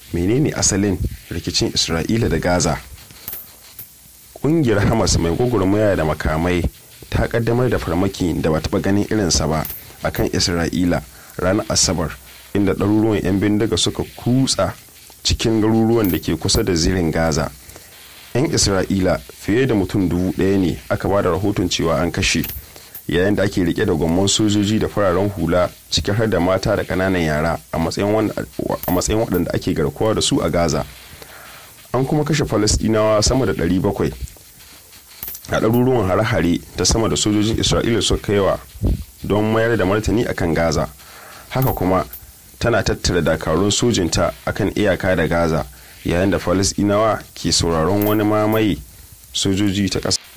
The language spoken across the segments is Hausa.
menene asalin rikicin isra'ila da gaza ƙungiyar hamas mai gwagwarmaya da makamai ta kaddamar da farmaki da ba taɓa ganin irinsa ba akan isra'ila ranar asabar inda ɗaruruwan 'yan bindiga suka kutsa cikin garuruwan da ke kusa da zirin gaza 'yan isra'ila fiye da mutum dubu ɗaya ne aka ba da rahoton cewa an kashe yayin da ake rike da gwamman sojoji da fararen hula ciki har da mata da ƙananan yara a matsayin waɗanda ake garkuwa da su a gaza an kuma kashe falasɗinawa sama da 700 a ɗaruruwan hare-hare ta sama da sojojin isra'ila suka kaiwa don mayar da martani akan gaza haka kuma tana tattara dakarun sojinta akan iyaka da gaza yayin da falasɗinawa ke sauraron wani mamaye sojoji ta ƙasa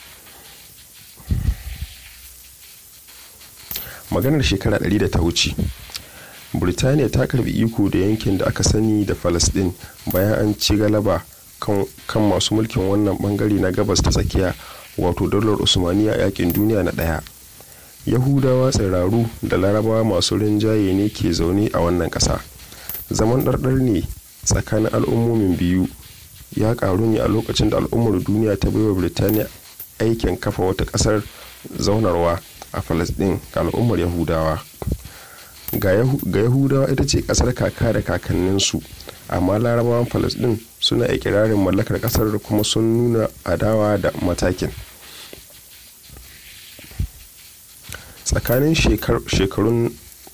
maganar shekara 100 da ta wuce burtaniya ta karbi iko da yankin da aka sani da falasɗin bayan an ci galaba kan masu mulkin wannan bangare na gabas ta tsakiya wato daular usmaniya yakin duniya na ɗaya yahudawa tsiraru da larabawa masu rinjaye ne ke zaune a wannan ƙasa zaman ɗarɗar ne tsakanin al'ummomin biyu ya ƙaru ne a lokacin da al'ummar duniya ta baiwa birtaniya aikin kafa wata ƙasar zaunarwa a falasɗin ga al'ummar yahudawa ga yahudawa ita ce ƙasar kaka da kakanninsu amma larabawan falasɗin suna ikirarin mallakar ƙasar kuma sun nuna adawa da matakin tsakanin shekarun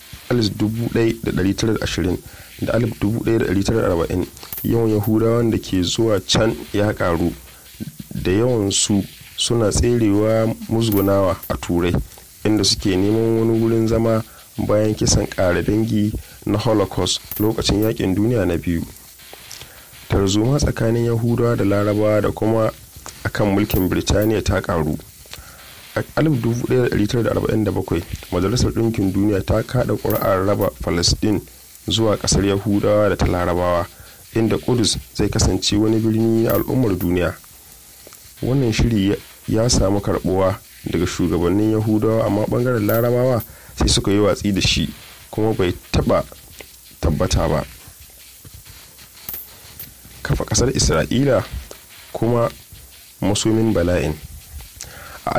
1920 da 1940 yawan yahudawan da ke zuwa can ya karu da yawan su suna tserewa musgunawa a turai inda suke neman wani wurin zama bayan kisan ƙara dangi na holocaust lokacin yakin duniya na biyu tarzoma tsakanin yahudawa da larabawa da kuma akan mulkin birtaniya ta karu a 1947 majalisar ɗinkin duniya ta kada ƙuri'ar raba palestine zuwa ƙasar yahudawa da ta larabawa inda kudus zai kasance wani birni na al'ummar duniya wannan shiri ya samu karbuwa daga shugabannin yahudawa amma bangaren larabawa sai suka yi watsi da shi kuma bai taba tabbata ba kafa kasar isra'ila kuma masomin bala'in a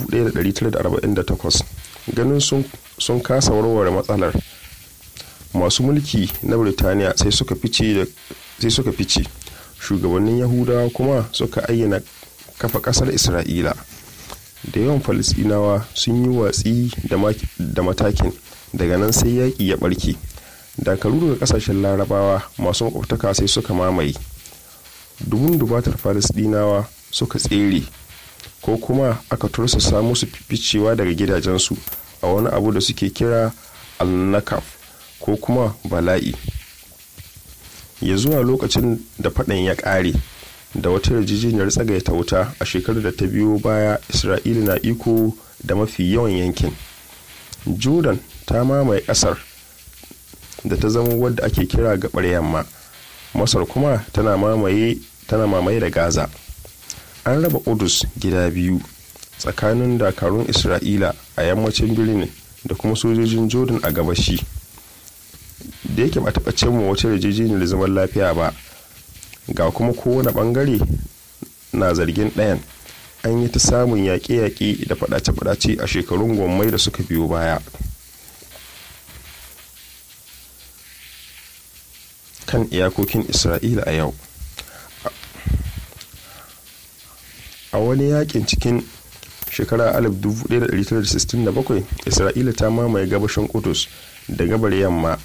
1948 ganin sun kasa warware matsalar masu mulki na birtaniya sai suka fice shugabannin yahudawa kuma suka ayyana kafa kasar isra'ila da yawan falisdinawa sun yi watsi da matakin daga nan sai yaƙi ya ɓarke dakaru daga ƙasashen larabawa masu makwabtaka sai suka mamaye dubun dubatar falisdinawa suka tsere ko kuma aka tursasa musu ficewa daga gidajensu a wani abu da suke kira al-nakaf ko kuma bala'i ya zuwa lokacin da faɗan ya ƙare da wata yarjejeniyar tsagaita wuta a shekarar da ta biyo baya isra'ila na iko da mafi yawan yankin jordan ta mamaye ƙasar da ta zama wadda ake kira gabar yamma masar kuma tana mamaye tana mamaye da gaza an raba kudus gida biyu tsakanin dakarun isra'ila a yammacin birnin da kuma sojojin jordan a gabashi da yake ba taɓa cimma wata yarjejeniyar zaman lafiya ba ga kuma kowane bangare na zargin ɗayan an yi ta samun yaƙe-yaƙe da faɗace-faɗace a shekarun gwammai da suka biyo baya kan iyakokin isra'ila a yau a wani yakin cikin shekara 1967 isra'ila ta mamaye gabashin kudus da gabar yamma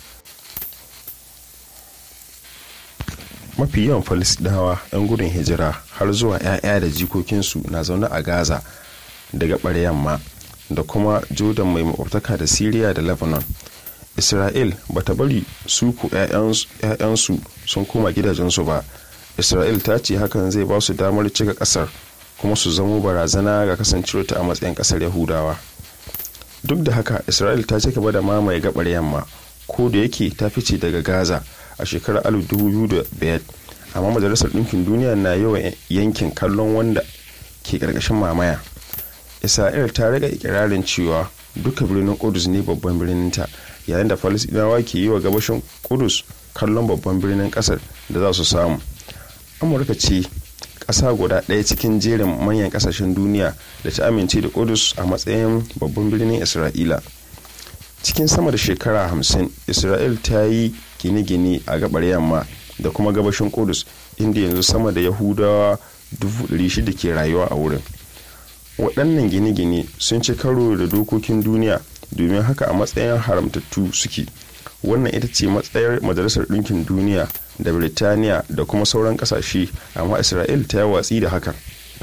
mafi yawan falisdawa 'yan gudun hijira har zuwa 'ya'ya da jikokinsu na zaune a gaza da gabar yamma da kuma jordan mai makwabtaka da syria da lebanon isra'il ba ta bari su ku 'ya'yansu sun koma gidajensu ba isra'il ta ce hakan zai ba su damar cika kasar kuma su zamo barazana ga kasancewarta a matsayin kasar yahudawa duk da haka isra'il ta ci gaba da mamaye gabar yamma ko da yake ta fice daga gaza a shekarar 2005 amma majalisar ɗinkin duniya na yawan yankin kallon wanda ke ƙarƙashin mamaya isra'il ta riga ikirarin cewa duka birnin kudus ne babban birninta yayin da falasɗinawa ke yi wa gabashin kudus kallon babban birnin kasar da za su samu amurka ce ƙasa guda ɗaya cikin jerin manyan ƙasashen duniya da ta amince da kudus a matsayin babban birnin isra'ila cikin sama da shekara hamsin isra'il ta yi gine-gine a gabar yamma da kuma gabashin kudus inda yanzu sama da yahudawa 600 ke rayuwa a wurin waɗannan gine-gine sun ci karo da dokokin duniya domin haka a matsayin haramtattu suke wannan ita ce matsayar majalisar ɗinkin duniya da birtaniya da kuma sauran ƙasashe amma isra'il ta yi watsi da hakan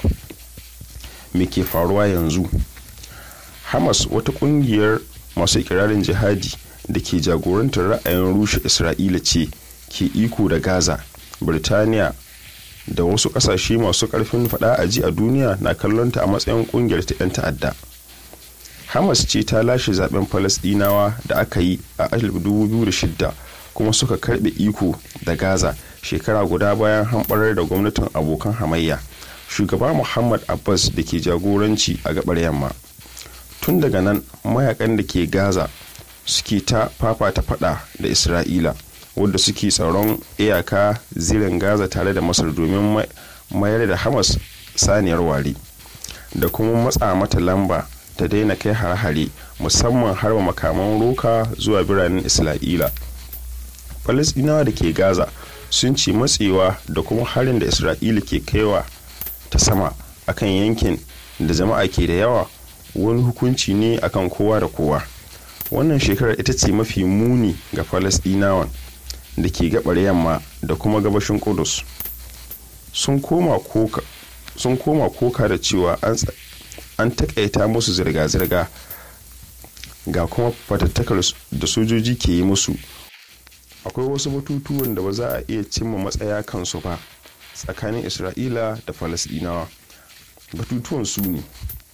me ke faruwa yanzu hamas wata ƙungiyar masu ikirarin jihadi da ke jagorantar ra'ayin rushe isra'ila ce ke iko da gaza birtaniya da wasu kasashe masu karfin fada a ji a duniya na kallonta a matsayin kungiyar ta 'yan ta'adda hamas ce ta lashe zaben falasdinawa da aka yi a 2006 kuma suka karbe iko da gaza shekara guda bayan hamɓarar da gwamnatin abokan hamayya shugaba muhammad abbas da ke jagoranci a gabar yamma tun daga nan mayakan da ke gaza suke ta fafata fada da isra'ila wadda suke tsaron iyaka zirin gaza tare da masar domin mayar da hamas saniyar ware da kuma matsa mata lamba ta daina kai har-hare musamman harba makaman roka zuwa biranen isra'ila falasdinawa da ke gaza sun ce matsewa da kuma harin da isra'ila ke kaiwa ta sama akan yankin da jama'a ke da yawa wani hukunci ne akan kowa da kowa wannan shekarar ita ce mafi muni ga falasdinawan da ke gabar yamma da kuma gabashin kudus sun koma koka da cewa an takaita musu zirga-zirga ga kuma fatattakar da sojoji ke yi musu akwai wasu batutuwan da ba za a iya cimma matsaya kansu ba tsakanin isra'ila da falasdinawa batutuwan su ne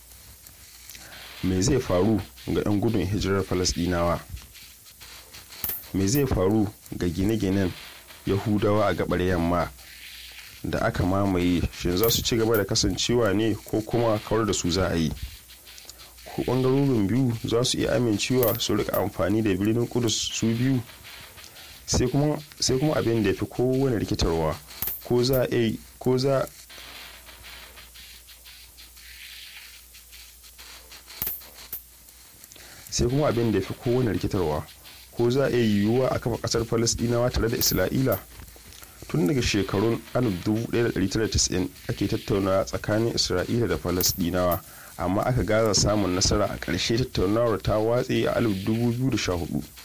me zai faru ga 'yan gudun hijirar falasdinawa me zai faru ga gine-ginen yahudawa a gabar yamma da aka mamaye shin za su ci gaba da kasancewa ne ko kuma kawar da su za a yi ko bangarorin biyu za su iya amincewa su rika amfani da birnin kudus su biyu sai kuma abin da ya fi kowane rikitarwa ko za a ko za sai kuma abin da ya fi kowane rikitarwa ko za a iya yiwuwa a kafa kasar falasdinawa tare da isra'ila tun daga shekarun 1990 ake tattaunawa tsakanin isra'ila da falasdinawa amma aka gaza samun nasara a ƙarshe tattaunawar ta watse a 2014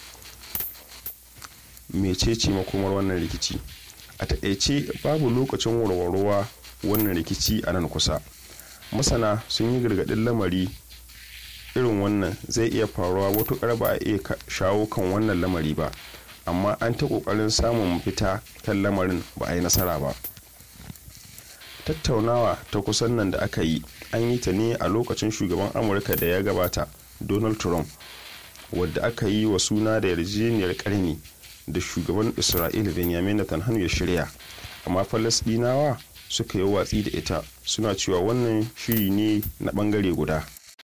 mecece makomar wannan rikici a taƙaice babu lokacin warwarwa wannan rikici a nan kusa masana sun yi gargaɗin lamari irin wannan zai iya faruwa matuƙar ba a iya shawo kan wannan lamari ba amma an ta ƙoƙarin samun mafita kan lamarin ba a yi nasara ba tattaunawa ta kusan nan da aka yi an yi ta ne a lokacin shugaban amurka da ya gabata donald trump wadda aka yi wa suna da yarjejeniyar karni da shugaban isra'ila benjamin netanyahu ya shirya amma falasdinawa suka yi watsi da ita suna cewa wannan shiri ne na bangare guda